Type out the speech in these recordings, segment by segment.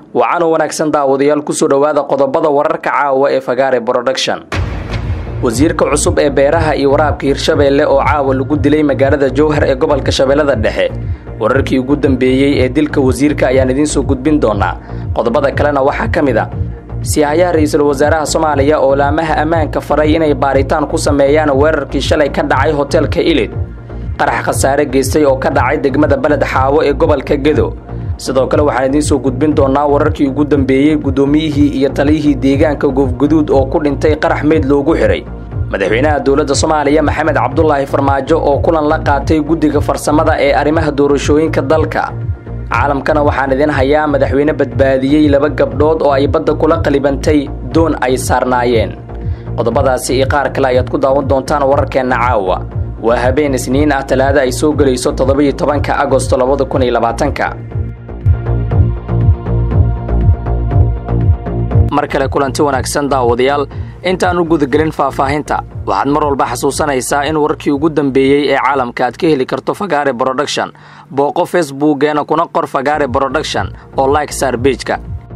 wacanoo wanaagsan daawadayaal kusoo dhowaada qodobada wararka caawa ee fagaare production wasiirka cusub ee beeraha iyo waraabka hirshabeelle oo caawa lagu dilay magaalada jowhar ee gobolka shabeellada dhexe wararkii ugu dambeeyey ee dilka wasiirka ayaan idiin soo gudbin doonaa qodobada kalena waxaa ka mid a siyahayaha ra-iisul wasaaraha soomaaliya oo laamaha ammaanka faray inay baaritaan ku sameeyaan weerarkii shalay ka dhacay hoteelka ilid qarax khasaare geystay oo ka dhacay degmada beled xaawo ee gobolka gedo sidoo kale waxaan idiin soo gudbin doonaa wararkii ugu dambeeyey guddoomiyihii iyo taliyihii deegaanka goofguduud oo ku dhintay qarax meyd loogu xidhay madaxweynaha dowladda soomaaliya maxamed cabdulaahi farmaajo oo kulan la qaatay guddiga farsamada ee arrimaha doorashooyinka dalka caalamkana waxaan idin hayaa madaxweyne badbaadiyey laba gabdhood oo ay badda kula qalibantay doon ay saarnaayeen qodobadaasi iyo qaar kale ayaad ku daawan doontaan wararkeenna caawa waa habeen isniin ah talaada ay soo gelayso toddobiyo tobanka agosto labada kun iyo labaatanka mar kale kulanti wanaagsan daawadayaal intaan u gudagelin faahfaahinta waxaad mar walba xasuusanaysaa in warkii ugu dambeeyey ee caalamka aad ka heli karto fagaare broduction booqo facebookeena kuna qor fagaare broduction oo like saar beejka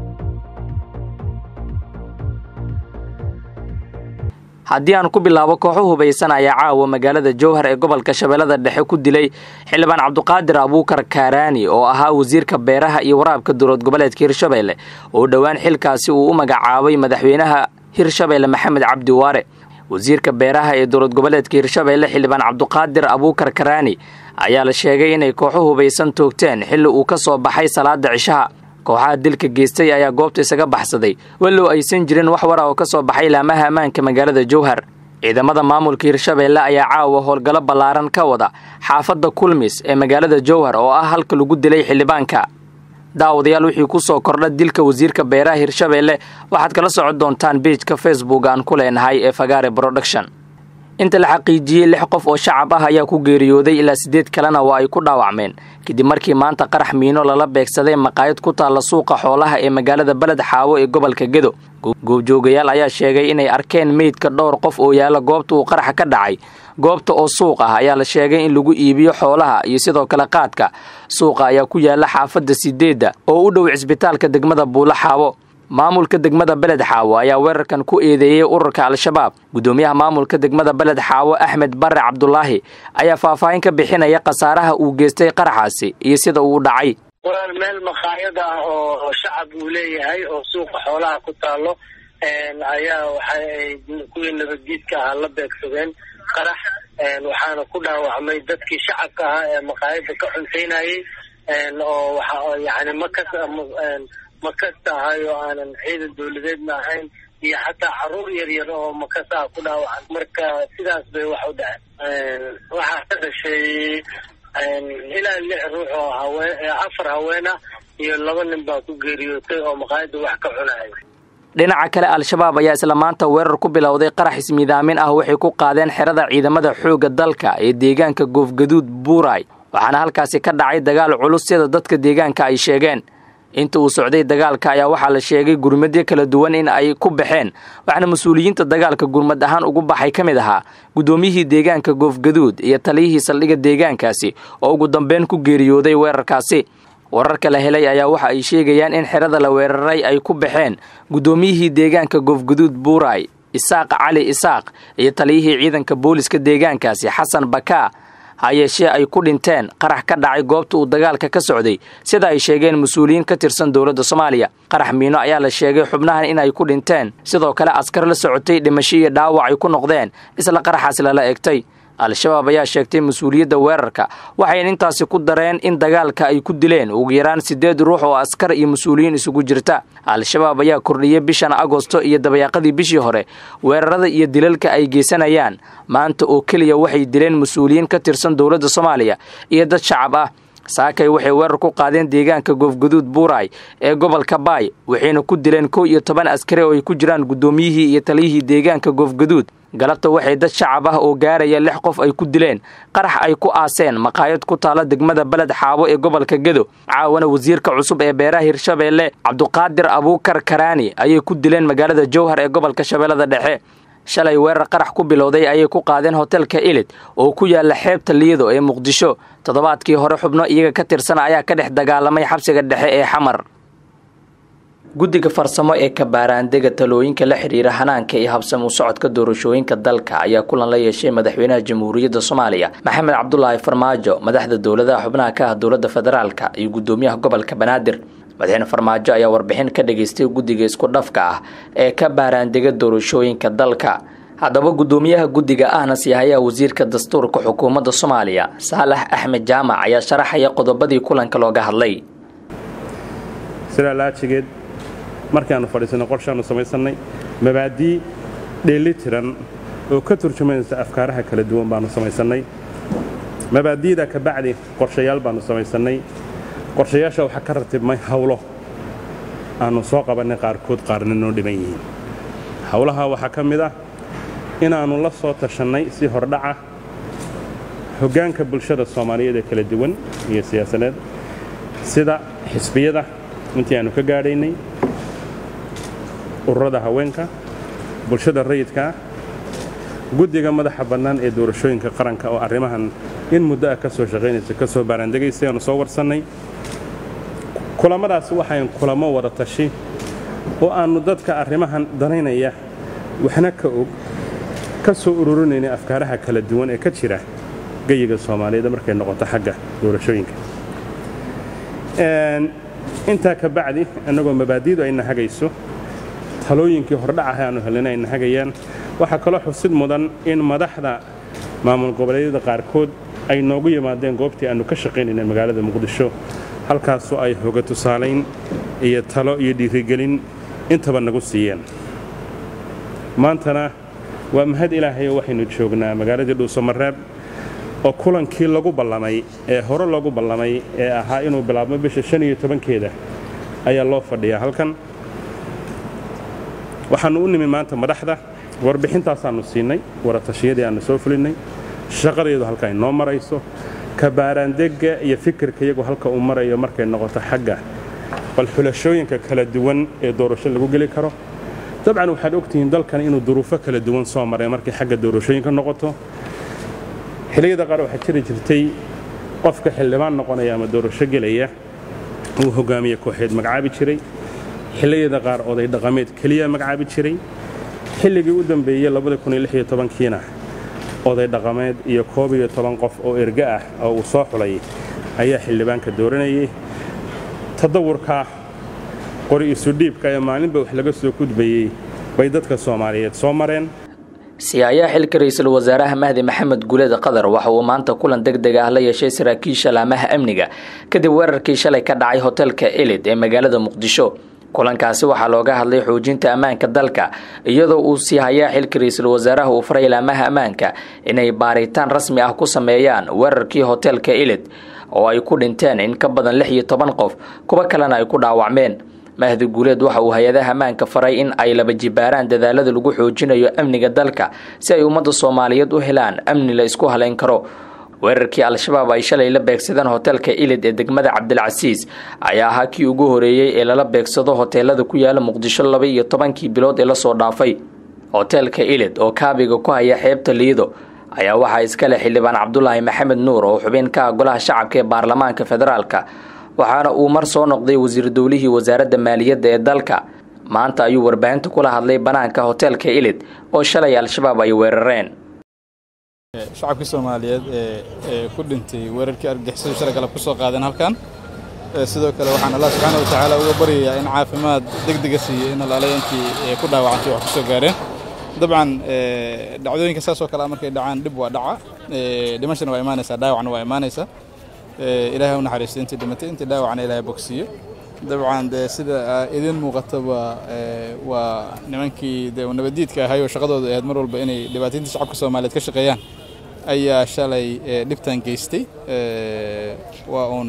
haddii aan ku bilaabo kooxo hubaysan ayaa caawa magaalada jowhar ee gobolka shabeellada dhexe ku dilay xildhibaan cabduqaadir abuukar kaaraani oo ahaa wasiirka beeraha iyo waraabka dowlad goboleedka hirshabeelle oo dhowaan xilkaasi uu u magacaabay madaxweynaha hirshabeelle maxamed cabdi waare wasiirka beeraha ee dowlad goboleedka hirshabeelle xildhibaan cabduqaadir abuukar karaani ayaa la sheegay inay kooxo hubaysan toogteen xilli uu ka soo baxay salaada cishaha kooxaha dilka geystay ayaa goobta isaga baxsaday wallow aysan jirin wax wara oo ka soo baxay laamaha ammaanka magaalada jowhar ciidamada maamulka hirshabeelle ayaa caawa howlgallo ballaaran ka wada xaafadda kulmis ee magaalada jowhar oo ah halka lagu dilay xildhibaanka daawadayaal wixii ku soo kordha dilka wasiirka beeraha hirshabeelle waxaad kala socon doontaan beejka facebook aan ku leenahay ee fagaare production inta la xaqiijiyey lix qof oo shacab ah ayaa ku geeriyooday ilaa siddeed kalena waa ay ku dhaawacmeen kadib markii maanta qarax miino lala beegsaday maqaayad ku taalla suuqa xoolaha ee magaalada beled xaawo ee gobolka gedo goobjoogayaal ayaa sheegay inay arkeen meydka dhowr qof oo yaalla goobta uu qaraxa ka dhacay goobta oo suuq ah ayaa la sheegay in lagu iibiyo xoolaha iyo sidoo kale qaadka suuqa ayaa ku yaalla xaafadda sideedda oo u dhow cisbitaalka degmada buulo xaawo maamulka degmada beled xaawo ayaa weerarkan ku eedeeyey ururka al-shabaab guddoomiyaha maamulka degmada beled xaawo axmed bare cabdulaahi ayaa faahfaahin ka bixinaya khasaaraha uu geystay qaraxaasi iyo sida uu dhacay warar meel makhaayad ah oo shacab uu leeyahay oo suuqa xoolaha ku taalo ayaa waxaay kuwii nabadgiidka ahaa la beegsadeen qarax waxaana ku dhaawacmay dadkii shacabka ahaa ee makhaayadda ka cuntaynayey oo waxa yani makas makasta ahay oo aanan ciidan dawladeedna ahayn iyo xataa caruur yar yar oo makasaha ku dhaawacan marka sidaas bay wax u dhaceen waxaa ka dhashay ilaa lix ruux oo haween afar haweena iyo laba nin baa ku geeriyootay oo maqaayadda wax ka cunaya dhinaca kale al-shabaab ayaa isla maanta weerar ku bilowday qarax ismiidaamin ah waxay ku qaadeen xerada ciidamada xoogga dalka ee deegaanka goofgaduud buuray waxaana halkaasi ka dhacay dagaal culus sida dadka deegaanka ay sheegeen inta uu socday dagaalka ayaa waxaa la sheegay gurmadyo kala duwan in ay ku baxeen waxaana mas-uuliyiinta dagaalka gurmad ahaan ugu baxay ka mid ahaa guddoomiyihii deegaanka goofgaduud iyo taliyihii saldhigga deegaankaasi oo ugu dambeyn ku geeriyooday weerarkaasi wararka la helay ayaa waxa ay sheegayaan in xerada la weeraray ay ku baxeen guddoomiyihii deegaanka goofgaduud buuray isaaq cali isaaq iyo taliyihii ciidanka booliska deegaankaasi xasan bakaa ha yeeshee ay ku dhinteen qarax ka dhacay goobta uu dagaalka ka socday sida ay sheegeen mas-uuliyiin ka tirsan dowladda soomaaliya qarax miino ayaa la sheegay xubnahan in ay ku dhinteen sidoo kale askar la socotay dhimasho iyo dhaawac ay ku noqdeen isla qaraxaas lala egtay al-shabaab ayaa sheegtay mas-uuliyadda weerarka waxayna intaasi ku dareen in dagaalka ay ku dileen ugu yaraan siddeed ruux oo askar iyo mas-uuliyiin isugu jirta al-shabaab ayaa kordhiyey bishan agosto iyo dabayaaqadii bishii hore weerarada iyo dilalka ay geysanayaan maanta oo keliya waxay dileen mas-uuliyiin ka tirsan dowladda soomaaliya iyo dad shacab ah saakay waxay weerar ku qaadeen deegaanka goofguduud buuray ee gobolka baay waxayna ku dileen kow iyo toban askari oo ay ku jiraan guddoomiyihii iyo taliyihii deegaanka goofguduud galabta waxay dad shacab ah oo gaaraya lix qof ay ku dileen qarax ay ku aaseen maqaayad ku taala degmada beled xaabo ee gobolka gedo caawana wasiirka cusub ee beeraha hirshabeelle cabduqaadir abuukar karaani ayay ku dileen magaalada jowhar ee gobolka shabeellada dhexe shalay weerar qarax ku bilowday ayay ku qaadeen hotelka ilid oo ku yaala xeebta liido ee muqdisho toddobaadkii hore xubno iyaga ka tirsan ayaa ka dhex dagaalamay xabsiga dhexe ee xamar guddiga farsamo ee kabaaraandega talooyinka la xiriira hanaanka iyo habsam u socodka doorashooyinka dalka ayaa kulan la yeeshay madaxweynaha jamhuuriyadda soomaaliya maxamed cabdulaahi farmaajo madaxda dowladaha xubnaha ka ah dowladda federaalka iyo guddoomiyaha gobolka banaadir madaxweyne farmaajo ayaa warbixin ka dhageystay guddiga isku dhafka ah ee ka baaraandega doorashooyinka dalka haddaba guddoomiyaha guddiga ahna siyahayaha wasiirka dastuurka xukuumadda soomaaliya saalax axmed jaamac ayaa sharaxaya qodobadii kulanka looga hadlay sidaa laajigeed markaannu fadhiisanay qorshaannu samaysannay mabaadii dheelli tiran oo ka turjumaysa afkaaraha kala duwan baannu samaysannay mabaadi'da ka bacdi qorshayaal baannu samaysannay qorshayaasha waxaa ka ratibmay hawlo aannu soo qabannay qaarkood qaarna noo dhiban yihiin hawlaha waxaa ka mid ah inaannu la soo tashannay si hordhaca hoggaanka bulshada soomaaliyeed ee kala duwan iyo siyaasadeed sida xisbiyada intii aannu ka gaadhaynay ururada haweenka bulshada rayidka ah guddiga madaxa bannaan ee doorashooyinka qaranka oo arrimahan in muddo ah ka soo shaqaynaysa ka soo baaraandegaysay aanu soo warsannay kulammadaas waxayn kulamo wada tashi oo aannu dadka arrimahan danaynaya waxna ka og ka soo ururinaynay afkaaraha kala duwan ee ka jira geyiga soomaaliyeed markay noqoto xagga doorashooyinka intaa ka bacdi annagoo mabaadi'du ayna hagayso talooyinkii hordhacaha aanu helina ayna hagayaan waxaa kaloo xusid mudan in madaxda maamul goboleedyada qaarkood ay noogu yimaadeen goobtii aannu ka shaqaynayna magaalada muqdisho halkaasoo ay hoga tusaalayn iyo talo iyo dhiirigelin intaba nagu siiyeen maantana waa mahad ilaahayo waxaynu joognaa magaaladii dhuusamareeb oo kulankii lagu ballamay ee hore loogu ballamay ee ahaa inuu bilaabmo bisha shan iyo tobankeeda ayaa loo fadhiyaa halkan waxaannu u nimi maanta madaxda warbixintaasaannu siinay waratashiyadii aannu soo fulinnay shaqadeedu halka ay noo marayso kabaaraandegga iyo fikirka iyagu halka uu marayo markay noqoto xagga bal xulashooyinka kala duwan ee doorasho lagu geli karo dabcan waxaad ogtihiin dalkan inuu duruufo kala duwan soo maray markay xagga doorashooyinka noqoto xilliyada qaar waxaa jiri jirtay qofka xildhibaan noqonaya ama doorasho gelaya uu hogaamiye kooxeed magacaabi jiray xilliyada qaar oday dhaqameed keliya magacaabi jiray xilligii u dambeeyey kiina oday dhaqameed iyo koob iyo toban qof oo erga ah oo uu soo xulay ayaa xildhibaanka dooranayay tadawurka qori isudhiibka ee maalinba wax laga soo gudbayey bay dadka soomaaliyeed soo mareen siyaayaha xilka ra-iisul wasaaraha mahdi maxamed guleed qadar waxa uu maanta kulan deg deg ah la yeeshay saraakiisha laamaha amniga kadib weerarkii shalay ka dhacay hotelka elid ee magaalada muqdisho kulankaasi waxaa looga hadlay xoojinta ammaanka dalka iyadoo uu siihayaa xilka ra-iisul wasaaraha uu faray laamaha ammaanka inay baaritaan rasmi ah ku sameeyaan weerarkii hotelka elid oo ay ku dhinteen in ka badan lix iyo toban qof kuwo kalena ay ku dhaawacmeen mahdi guuleed waxa uu hay-adaha ammaanka faray in ay laba jibaaraan dadaalada lagu xoojinayo amniga dalka si ay ummadda soomaaliyeed u helaan amni la isku halayn karo weerarkii al-shabaab ay shalay la beegsadeen hotelka ilid ee degmada cabdilcasiis ayaa ahaa kii ugu horeeyey ee lala beegsado hoteelada ku yaala muqdisho laba iyo tobankii bilood ee lasoo dhaafay hoteelka ilid oo kaabiga ku haya xeebta liido ayaa waxaa iskale xildhibaan cabdulaahi maxamed nuur oo xubin ka ah golaha shacabka ee baarlamaanka federaalka waxaana uu mar soo noqday wasiir dowlihii wasaaradda maaliyadda ee dalka maanta ayuu warbaahinta kula hadlay bannaanka hoteelka ilid oo shalay al-shabaab ay weerareen shacabkii soomaaliyeed ee ku dhintay weerarkii argagixisadu shalay galab ku soo qaadeen halkan sidoo kale waxaan allah subxaana wa tacaala uga baryayaa in caafimaad degdega siiyo in alaalay intii ku dhaawacantay wax ku soo gaareen dabcan dhacdooyinka saasoo kale markay dhacaan dhib waa dhaca dhimashana waa imaanaysaa dhaawacna waa imaanaysaa ilaahay u naxariisto intii dhimatay intii dhaawacna ilaahay bogsiiyo dabcan dee sida idin muuqataba waa nimankii dee nabadiidka ahay oo shaqadooda ahayd mar walba inay dhibaataynta shacabka soomaaliyeed ka shaqeeyaan ayaa shalay dhibtan geystay waa uun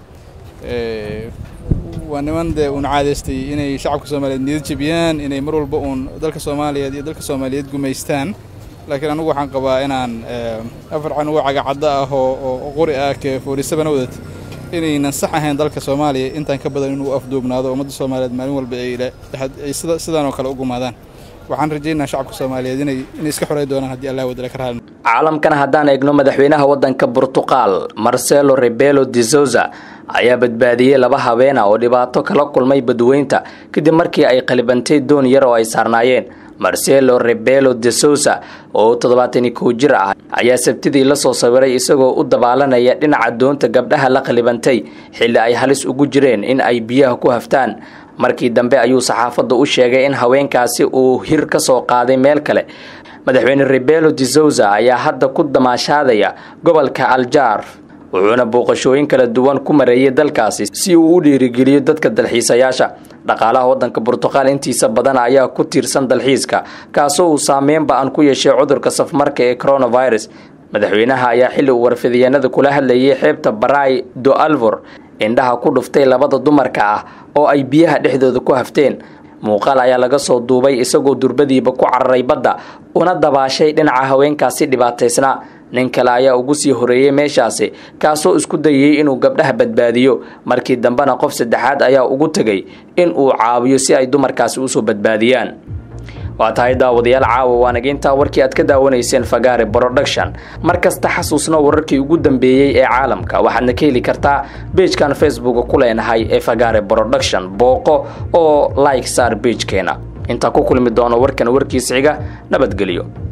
waa niman dee uun caadaystay inay shacabka soomaaliyeed niyad jebiyaan inay mar walba uun dalka soomaaliyeed iyo dalka soomaaliyeed gumaystaan laakiin anugu waxaan qabaa inaan afar canugo cagacaddo ah oo qori ah ke foorisabana wadad inaynan sax ahayn dalka soomaaliya intaan ka badan inuu afduubnaado ummadda soomaaliyeed maalin walba ay sidaan oo kale u gumaadaan waxaan rajaynaa shacabka soomaaliyeed inay iska xorey doonaan haddii allah wadala ka raali caalamkana haddaan eegno madaxweynaha waddanka burtuqal marcelo rebelo de souza ayaa badbaadiyey laba habeena oo dhibaato kala kulmay badweynta kadib markii ay qalibantay doon yar oo ay saarnaayeen marcelo rebelo de souza oo toddobaatan iyo kow jir ah ayaa sabtidii lasoo sawiray isagoo u dabaalanaya dhinaca doonta gabdhaha la qalibantay xilli ay halis ugu jireen in ay biyaha ku haftaan markii dambe ayuu saxaafadda u sheegay in haweenkaasi uu hir ka soo qaaday meel kale madaxweyne rebelo de souza ayaa hadda ku damaashaadaya gobolka aljar wuxuuna booqashooyin kala duwan ku mareeyay dalkaasi si uu u dhiirigeliyo dadka dalxiisayaasha dhaqaalaha waddanka burtuqaal intiisa badan ayaa ku tiirsan dalxiiska kaasoo uu saameyn ba-an ku yeeshay cudurka safmarka ee coronavirus madaxweynaha ayaa xilli uu warfidiyeenada kula hadlayay xeebta baray do alvor indhaha ku dhuftay labada dumarka ah oo ay biyaha dhexdooda ku hafteen muuqaal ayaa laga soo duubay isagoo durbadiiba ku cararay badda una dabaashay dhinaca haweenkaasi dhibaataysnaa nin kale ayaa ugu sii horeeyey meeshaasi kaasoo isku dayay inuu gabdhaha badbaadiyo markii dambena qof saddexaad ayaa ugu tegay in uu caawiyo si ay dumarkaasi usoo badbaadiyaan waa tahay daawadayaal caawa waanageyntaa warkii aad ka daawanayseen fagaare production mar kasta xasuusno wararkii ugu dambeeyey ee caalamka waxaadna ka heli kartaa beejkan facebook ku leenahay ee fagaare production booqo oo like saar beejkeena intaa ku kulmi doono warkan warkiis xiga nabadgelyo